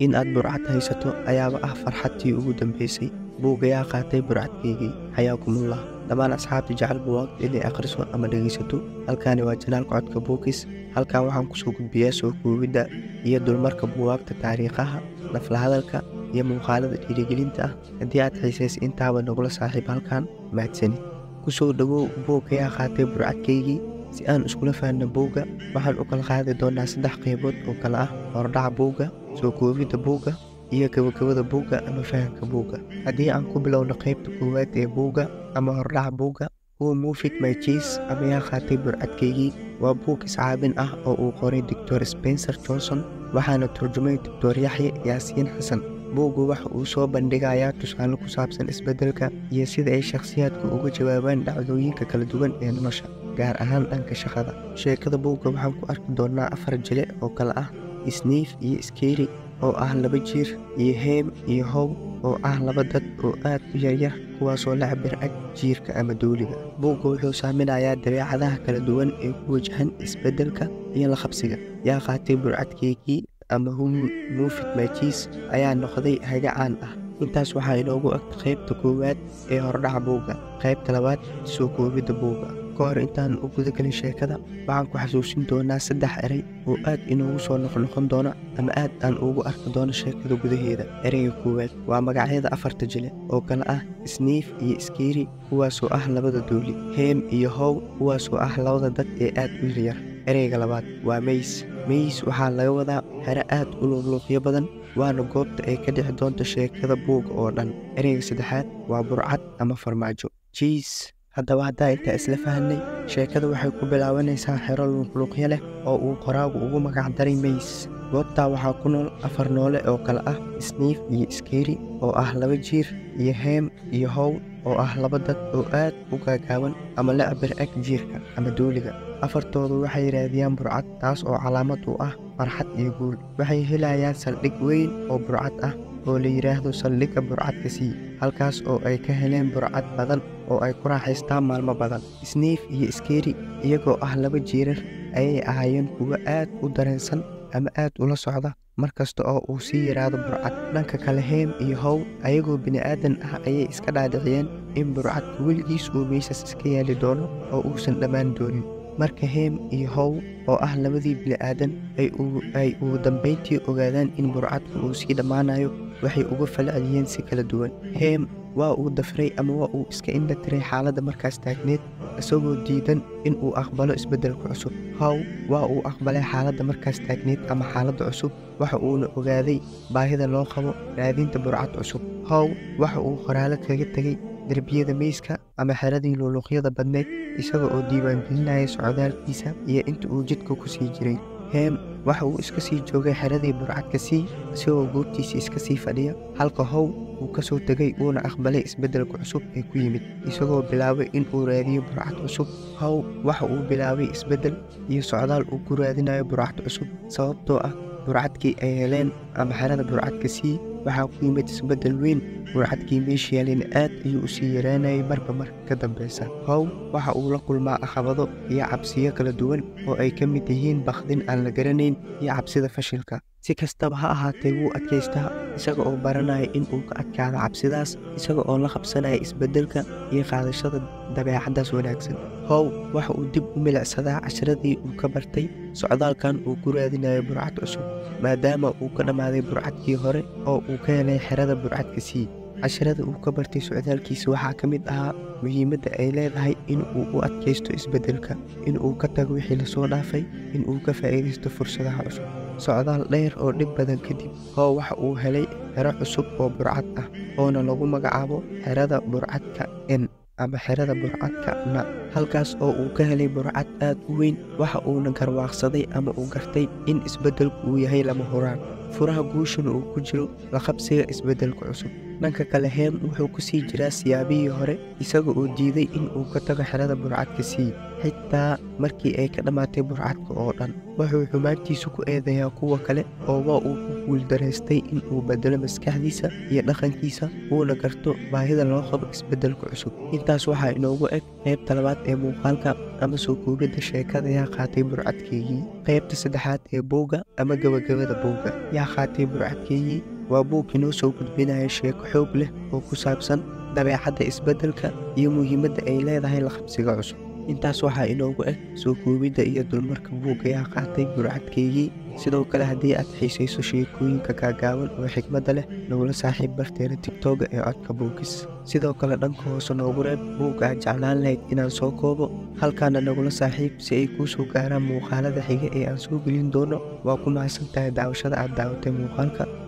in aad burcad haysato ayaaba ah farxadtii ugu dambaysay buugayaa qaatay burcadkaygii xayaakumullah dhammaan asxaabta jecel buwaagta inay akhriso ama dhegaysato halkaani waa janaalka codka buukis halkan waxaan kusoo gudbiyaa soo koobidda iyo dulmarka buwaagta taariikhaha naflahadalka iyo muuqaalada dhiirigelinta ah haddii aad xiisaysa intaaba nagula saaxiib halkan mahadsanid kusoo dhowow buugayaa qaatay burcadkaygii si aan iskula fahanno buugga waxaan u kala qaadi doonaa saddex qaybood oo kale ah hordhaca buugga soo koobidda buugga iyo gabagabada buugga ama fahamka buugga haddii aan ku bilowno qaybta koowaad ee buugga ama hordhaca buugga huwa mufid myjes ama yaa qaatay burcadkaygii waa buug iscaabin ah oo uu qoray doctor spencer johnson waxaana turjumay doctor yaxye yaasiin xasan buuggu waxa uu soo bandhigayaa tusaale ku saabsan isbeddelka iyo sida ay shakhsiyaadku uga jawaabaan dhacdooyinka kala duwan ee nolosha gaar ahaan dhanka shaqada sheekada buugga waxaan ku arki doonnaa afar jile oo kale ah sniif iyo skeri oo ah laba jiir iyo heem iyo how oo ah laba dad oo aad u yaryar kuwaasoo la cabir ag jiirka ama duuliga buugga wuxuu saaminayaa dabeecadaha kala duwan ee ku wajahan isbeddelka iyo la qabsiga yaa qaatay burcadkeygii ama humi mufid majis ayaa noqday haga caan ah intaas waxaa inoogu agta qaybta koowaad ee hordhaca buugga qaybta labaad soo koobidda buugga ka hor intaan u gudagelin sheekada waxaan ku xasuusin doonaa saddex erey oo aad inoogu soo noqnoqon doona ama aad aan ugu arki doono sheekada gudaheeda ereyga koowaad waa magacyada afarta jile oo kale ah sniif iyo skeri kuwaasoo ah labada duuli heem iyo how kuwaasoo ah labada dad ee aad u yaryar ereyga labaad waa meys meys waxaa laga wadaa xero aad u luqluuqyo badan waana goobta ay ka dhixi doonta sheekada buugga oo dhan ereyga saddexaad waa burcad ama farmaajo jiis haddaba haddaa intaa isla fahanay sheekada waxay ku bilaabanaysaa xero luuqluuqyo leh oo uu qoraagu ugu magacdaray meys goobtaa waxaa ku nool afar noole oo kale ah sniif iyo skeri oo ah laba jiir iyo heem iyo how oo ah laba dad oo aad u gaagaaban ama la cabir ag jiirka ama duuliga afartoodu waxay raadiyaan burcad taas oo calaamad u ah farxad iyo guul waxay helayaan saldhig weyn oo burcad ah oo la yidhaahdo saldhigga burcadka sii halkaas oo ay ka heleen burcad badan oo ay ku raaxaystaan maalmo badan sniif iyo skeri iyagoo ah laba jiirar ayay ahaayeen kuwo aad u dareensan ama aad ula socda mar kasta oo uu sii yidhaahdo burcad dhanka kale heem iyo how ayagoo bini'aadan ah ayay iska dhaadhiciyeen in burcadka weligiis uu meysas iska yaali doono oo uusan dhammaan doonin marka heem iyo how oo ah labadii bini'aadan ay ugu dambayntii ogaadaan in burcadku uu sii dhammaanayo waxay uga falceliyeen si kala duwan heem waa uu dafray ama waa uu iska indha tiray xaaladda markaas taagneed isagoo diidan in uu aqbalo isbeddelka cusub how waa uu aqbalay xaaladda markaas taagneed ama xaaladda cusub waxa uuna ogaaday baahida loo qabo raadinta burcad cusub how waxa uu qoraalo kaga tegey derbiyada meyska ama xeradii luuluuqyada badneyd isaga oo diiwaangelinaya socdaalkiisa iyo inta uu jidka ku sii jiray heem waxa uu iska sii joogay xeradii burcadka sii isagoo goobtiisa iska sii fadhiya halka how uu ka soo tegay uuna aqbalay isbeddelka cusub ee ku yimid isagoo bilaabay in uu raadiyo burcad cusub how waxa uu bilaabay isbeddel iyo socdaal uu ku raadinayo burcad cusub sababtoo ah burcadkii ay heleen ama xerada burcadka sii waxaa ku yimid isbeddel weyn burcadkii meeshayaalina aad ayuu u sii yaraanayay marba marka ka dambeysa how waxa uu la kulmaa caqabado iyo cabsiyo kala duwan oo ay ka mid yihiin bakdin aan la garanayn iyo cabsida fashilka si kastaba ha ahaatee wuu adkaystaa isaga oo baranaya in uu ka adkaado cabsidaas isaga oo la qabsanaya isbeddelka iyo qaadashada dabeecaddaas wanaagsan how waxa uu dib u milicsadaa casharadii uu ka bartay socdaalkan uu ku raadinayo burcad cusub maadaama uu ka dhammaaday burcadkii hore oo uu ka helay xerada burcadka sii casharada uu ka bartay socdaalkiisa waxaa ka mid ahaa muhiimadda ay leedahay in uu u adkaysto isbeddelka in uu ka tago wixii lasoo dhaafay in uu ka faa'iidaysto fursadaha cusub socdaal dheer oo dhib badan kadib how waxa uu helay xero cusub oo burcad ah oona lagu magacaabo xerada burcadka n ama xerada burcadka na halkaas oo uu ka helay burcad aad u weyn waxa uuna garwaaqsaday ama uu gartay in isbeddelku uu yahay lama huraan furaha guushana uu ku jiro la qabsiga isbeddelka cusub dhanka kale heem wuxuu ku sii jiraa siyaabihii hore isaga oo diiday in uu ka tago xerada burcadka sii xitaa markii ay ka dhammaatay burcadka oo dhan wuxuu xumaantiisu ku eedeeyaa kuwa kale oo waa uu ku guuldaraystay in uu bedelo maskaxdiisa iyo dhaqankiisa uuna garto baahida loo qabo isbeddelka cusub intaas waxaa inoogu eg qaybta labaad ee muuqaalka ama soo koobidda sheekada yaa qaatay burcadkeygii qaybta saddexaad ee buugga ama gabagabada buugga yaa qaatay burcadkeygii waa buug inoo soo gudbinaya sheeko xoog leh oo ku saabsan dabeecadda isbeddelka iyo muhiimadda ay leedahay la qabsiga cusub intaas waxaa inoogu eg soo koobidda iyo dulmarka buugga yaa qaatay burcadkeygii sidoo kale haddii aad xiisayso sheekooyinka gaagaaban oo xigmadda leh nagula saaxiib barteena tigtoga ee codka buugis sidoo kale dhanka hoose noogu reeb buugga aad jeclaan lahayd inaan soo koobo halkaana nagula saaxiib si ay kuu soo gaaraan muuqaalada xiga ee aan soo gelin doono waa ku mahadsan tahay daawashada aad daawatay muuqaalka